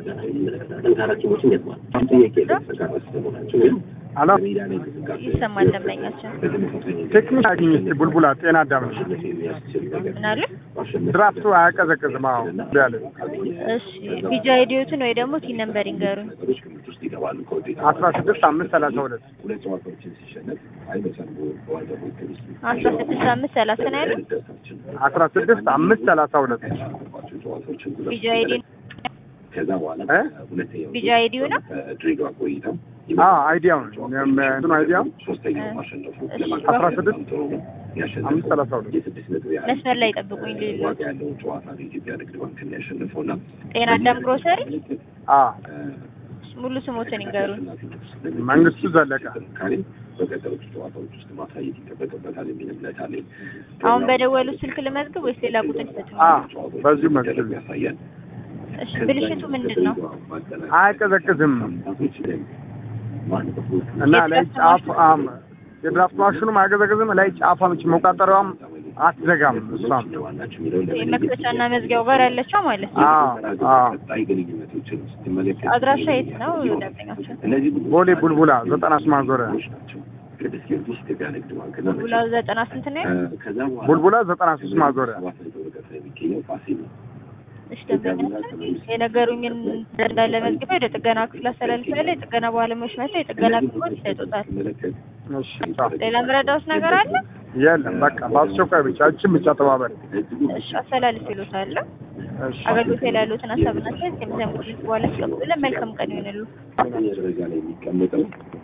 ጠንካራ ቲሞችን ገጥሟል። ጥያቄ የተሰካራ ስለመሆናቸው ወይም አላ ሜዳ ላይ እንቅስቃሴ ይሰማል ደንበኛችን ቴክኒክ አግኝ እስኪ ቡልቡላ ጤና አዳም ነው። የሚያስችል ነገር ምን አለ? ድራፍቱ አያቀዘቅዝም። አዎ ያለ እሺ ቢጃ አይዲዮትን ወይ ደግሞ ቲን ነምበር ይንገሩኝ። ነገሮች ግምት ውስጥ ይገባሉ። ከውጤት አስራ ስድስት አምስት ሰላሳ ሁለት ሁለት ጨዋታዎችን ሲሸነፍ አይመሳል በዋንጫ ፉክክር ውስጥ አስራ ስድስት አምስት ሰላሳ ነው ያለው። ደርሳችን አስራ ስድስት አምስት ሰላሳ ሁለት ያሸነፏቸው ጨዋታዎችን ጉዳት ቢጃ አይዲ ከዛ በኋላ እ? ሁለተኛው ቢጃ አይዲዮ ነው። ድሬዳዋ ቆይታ አዎ አይዲያው ነው እንትኑ አይዲያው ሶስተኛው ማሸነፉ አስራ ስድስት ያሸነፈው አምስት ሰላሳ ሁለት የስድስት ነጥብ ያህል መስመር ላይ ጠብቁኝ ልል ዋጋ ያለውን ጨዋታ ነው የኢትዮጵያ ንግድ ባንክን ያሸነፈው እና ጤና አዳም ግሮሰሪ አዎ ሙሉ ስሞትን ይንገሩኝ። መንግስቱ ዘለቀ ጥንካሬ በቀጠሉት ጨዋታዎች ውስጥ ማሳየት ይጠበቅበታል የሚል እምነት አለኝ። አሁን በደወሉት ስልክ ልመዝግብ ወይስ ሌላ ቁጥር ይሰጡኝ? አዎ በዚሁ መዝግብ ያሳያል። እሺ ብልሽቱ ምንድን ነው? አያቀዘቅዝም እና ላይ ጫፍ አም የድራፍት ማሽኑም አያቀዘቅዝም። ላይ ጫፏ ምች መቆጣጠሪያዋም አትዘጋም። እሷም መክፈቻና መዝጊያው ጋር ያለችው ማለት ነው። አዎ አዎ ቀጣይ ግንኙነቶችን ስትመለከት አድራሻ የት ነው ደንበኛችን? እነዚህ ቦሌ ቡልቡላ ዘጠና ስምንት ማዞሪያ ናቸው። ቅዱስ ጊዮርጊስ ኢትዮጵያ ንግድ ባንክ እና ቡላ ዘጠና ስንት ነው ያለው? ከዛ በኋላ ቡልቡላ ዘጠና ሶስት ማዞሪያ ሰባት ነጥብ ርቀት ላይ የሚገኘው ፋሲል ነው። እሺ ደንበኛችን የነገሩኝን እንዳለ መዝግቤ ወደ ጥገና ክፍል አስተላልፋለሁ። የጥገና ባለሙያዎች መጥተው የጥገና ክፍሎች ይሰጡታል። ስትመለከት እሺ አዎ። ሌላ ምረዳውስ ነገር አለ? የለም በቃ በአስቸኳይ ብቻ እችን ብቻ ተባበሪ። እሺ አስተላልፍ ይሉታል። እሺ አገልግሎት ላይ ያሉትን ሀሳብና አስተያየት ከሚሰሙት በኋላ ያስቀምጡልን። መልካም ቀን ይሆንሉ። አንደኛ ደረጃ ላይ የሚቀመጠው